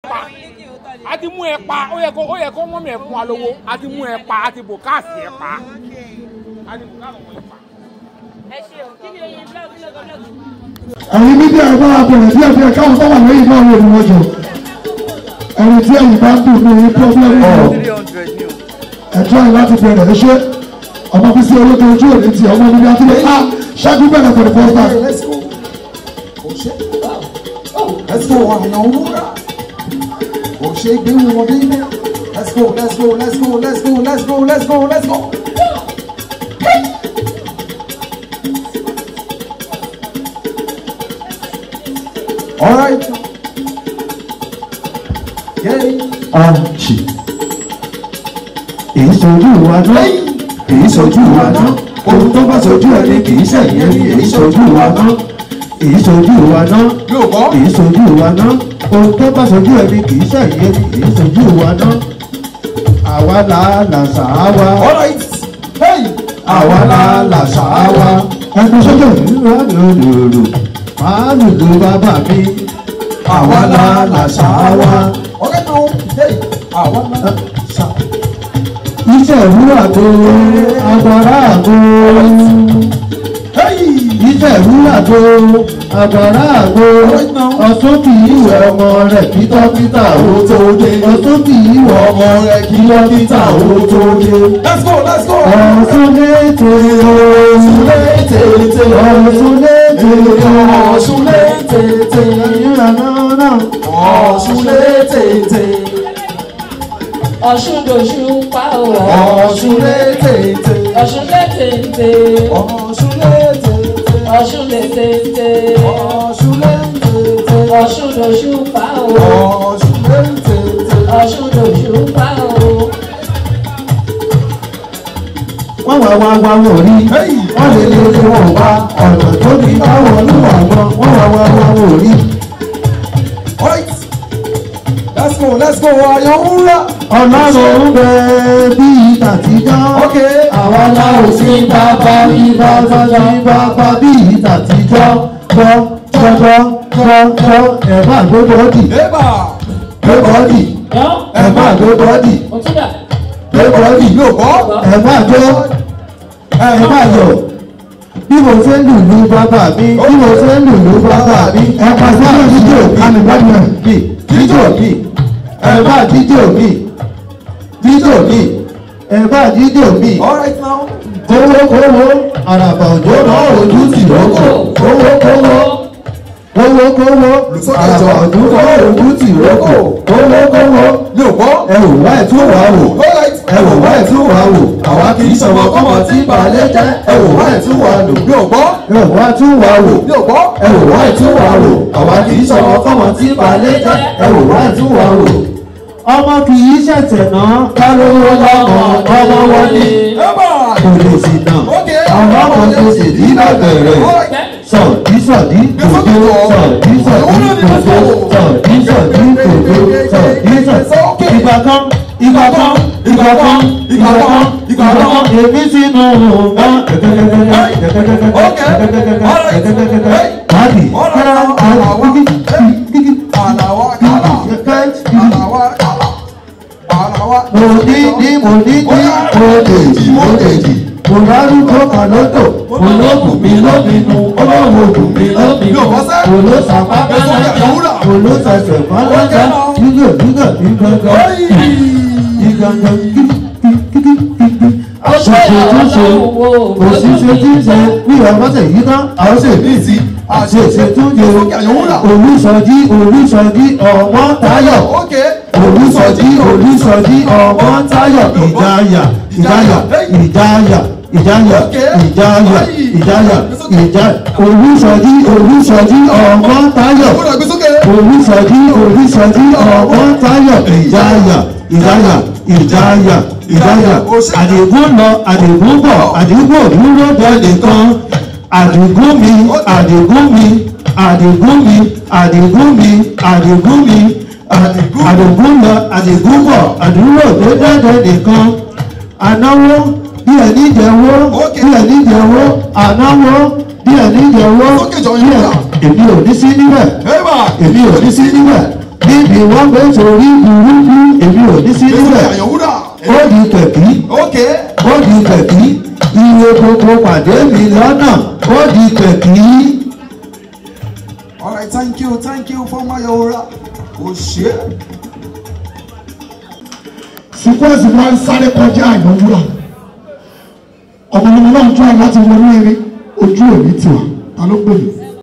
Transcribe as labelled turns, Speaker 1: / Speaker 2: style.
Speaker 1: pa a ti mú ẹ pa ó yẹ kó ó yẹ kó mọ́ mi ẹ̀ fún wa lówó a ti mú ẹ pa a ti bò káàsì ẹ pa a ti bò káàsì ẹ pa.
Speaker 2: ẹ ṣe o kí ni oyin blọọgì lọgọ blọọgì.
Speaker 3: ẹ̀yin mídíà ẹ̀ bá bẹ̀rẹ̀ díẹ̀ díẹ̀ káwọn tó wà lẹ́yìn náà wò ni wọ́n jọ ẹni tí ẹ̀yìn bá ń dùn ní orí pọ́blẹ́mù yìí ẹ̀tọ́ ẹ̀ láti bẹ̀rẹ̀ ẹ ṣe ọmọ bísí olóko ojú òní ti ọmọ bíbí àtúndé a ṣáájú bẹ̀rẹ̀ for the first time.
Speaker 4: Let's go. Oh shit. Oh, let's go. Àyàn wúrà. Kò ṣe gbé wọn dé. Let's go, let's go, let's go, let's go, let's go, let's go, let's go. All right. Yay.
Speaker 3: ọ̀chì èyí sojú wa ná èyí sojú wa ná ohun tó bá sojú ẹni kì í ṣẹ̀yìn ẹni èyí sojú wa ná èyí sojú wa ná
Speaker 4: Yóò kọ́.
Speaker 3: èyí sojú wa ná ohun tó bá sojú ẹni kì í ṣẹ̀yìn ẹni èyí sojú wa ná àwa là làṣà wa
Speaker 4: All right. Hey.
Speaker 3: àwa là làṣà wa ẹgbẹ́ sókè ìrora lòlòlò máa lùlù bàbá mi àwa là làṣà wa.
Speaker 4: Okay now. Hey. Àwa náà. Ṣá.
Speaker 3: iṣẹ́ ìwúrà tó agbára àgbo
Speaker 4: Hey.
Speaker 3: iṣẹ́ ìwúrà tó agbára àgbo ọ̀tún kì í wẹ̀ ọmọ rẹ̀ kí dókítà ó tó dé ọ̀tún kì í wẹ̀ ọmọ rẹ̀ kí dókítà ó tó dé.
Speaker 4: Let's go, let's go.
Speaker 3: ọ̀tún létè ọ̀tún létè ọ̀tún létè
Speaker 4: Ọ̀ṣun létè.
Speaker 3: ìyànà náà
Speaker 4: Ọ̀ṣun létè.
Speaker 2: ọ̀ṣun dòṣù pa o.
Speaker 4: Ọ̀ṣun létè.
Speaker 2: ọ̀ṣun létèǹtè.
Speaker 4: Ọ̀ṣun létè.
Speaker 2: ọ̀ṣun létèǹtè.
Speaker 4: Ọ̀ṣun létè.
Speaker 2: ọ̀ṣun dòṣù pa o.
Speaker 4: Ọ̀ṣun létè.
Speaker 2: ọ̀ṣun dòṣù pa o.
Speaker 3: wọ́n wá wá wá wọ̀ rí wọ́n lè lè lè wọ̀ wá ọ̀nà tó ní báwọn olúwa wọn wọ́n wá wá wá wọ̀ rí.
Speaker 4: Alright. Let's go, let's go. Àyàn wúrà.
Speaker 3: ọlọ́run ń bẹ bí ìtàtijọ́.
Speaker 4: Okay.
Speaker 3: àwa la ò sí bàbá bí bàbá bí bàbá bí ìtàtijọ́. gbọ́ gbọ́ gbọ́ gbọ́ ẹ̀ máa gbé bọ́ọ̀dì
Speaker 4: Ébà.
Speaker 3: gbé bọ́ọ̀dì
Speaker 2: yọ
Speaker 3: ẹ̀ máa gbé bọ́ọ̀dì
Speaker 2: òtúndà.
Speaker 3: gbé bọ́ọ̀dì
Speaker 4: Yóò kọ́.
Speaker 3: ẹ̀ máa jó ẹ̀ máa yọ̀ bí mo ṣe ń lùlù bàbá mi bí mo ṣe ń lùlù bàbá mi ẹ̀ máa ṣe ń jíjò mi jíjò mi ẹ̀ máa jíjò mi jíjò mi ẹ̀ máa jíjò mi
Speaker 4: Alright now.
Speaker 3: kówó kówó àràbà òjò náà ojú tì lóko kówó kówó kówó kówó àràbà òjò náà ojú tì lóko kówó kówó
Speaker 4: Yóò kọ́.
Speaker 3: ẹ wò wá ẹ̀ tún wá wò
Speaker 4: Alright.
Speaker 3: ẹ wò wá ẹ̀ tún wá wò àwa kì í sọmọ kọ́mọ tí balẹ̀ jẹ́ ẹ wò wá ẹ̀ tún wá lò
Speaker 4: Yóò kọ́.
Speaker 3: ẹ wò wá tún wá wò
Speaker 4: Yóò kọ́.
Speaker 3: ẹ wò wá ẹ̀ tún wá wò àwa kì í sọmọ kọ́mọ tí balẹ̀ jẹ́ ẹ wò wá ẹ̀ tún wá wò. ọmọ kì í ṣẹ̀tẹ̀ náà kálówó lọ́mọ ọmọ wọn ni
Speaker 4: Ébà.
Speaker 3: kò lè sì náà
Speaker 4: Okay.
Speaker 3: àwọn ọmọ tó sì ní lábẹ̀rẹ̀
Speaker 4: Alright.
Speaker 3: sọ̀dí sọ̀dí kòdó sọ̀dí sọ̀dí kòdó sọ̀dí sọ̀dí kòdó sọ̀dí sọ̀dí. ìgbà kan ìgbà kan ìgbà kan ìgbà kan ìgbà kan èmi sínú ọ̀gá Báàdì
Speaker 4: Àlàwà kàlà. Àlàwà kàlà. Àlàwà.
Speaker 3: mo ní ní mo ní ní mo dèjì mo dèjì mo lárúkọ kan lọ́dọ̀ mo lóògùn mi lóminú olóòwò ògùn mi lóminú mo ló sàpá bálájà mo ló sàṣẹ̀ bálájà nígbà nígbà nígbà nígbà àṣìṣe tí ń ṣe òṣìṣẹ́ tí ń ṣe bí ọmọọṣẹ yìí tán àwọn ṣe mí sí àṣìṣe tó ń ṣe olùsọjí olùsọjí ọmọ táyọ̀
Speaker 4: Okay.
Speaker 3: olùsọjí olùsọjí ọmọ táyọ̀ ìjáyà ìjáyà ìjáyà ìjáyà ìjáyà ìjáyà ìjáyà olùsọjí olùsọjí ọmọ táyọ̀
Speaker 4: Gbọ́dọ̀ gbé sókè.
Speaker 3: olùsọjí olùsọjí ọmọ táyọ̀ ìjáyà ìjáyà ìjáyà ìjáyà àdìgún lọ àdìgún bọ̀ àdìgún dúró dẹ́lẹ̀ kan àdìgún mi àdìgún mi àdìgún mi àdìgún mi àdìgún mi àdìgún lọ àdìgún bọ̀ àdúró tó dẹ́lẹ̀ nìkan ànáwó bí ẹni jẹ́wọ́ bí ẹni jẹ́wọ́ ànáwó bí ẹni jẹ́wọ́
Speaker 4: Sókè jọ
Speaker 3: bí
Speaker 4: yín
Speaker 3: ẹ
Speaker 4: wà.
Speaker 3: èmi ò ní sí níbẹ̀
Speaker 4: Ébà.
Speaker 3: èmi ò ní sí níbẹ̀ níbi wọ́n gbé torí burúkú èmi ò ní sí
Speaker 4: Gbèsè
Speaker 3: níbẹ̀
Speaker 4: àyànwúrà.
Speaker 3: ó di pẹ̀kí
Speaker 4: Ok.
Speaker 3: ó di pẹ̀kí iye gbogbo pàdé mi lọ́nà ó di pẹ̀kí.
Speaker 4: All right, thank you, thank you for my aura. Oh shit.
Speaker 5: sequence máa ń sáré kọjá àyànwúrà ọmọ ọmọ náà tún àyè láti wọnú eré ojú òní tiwa ta ló pè mí.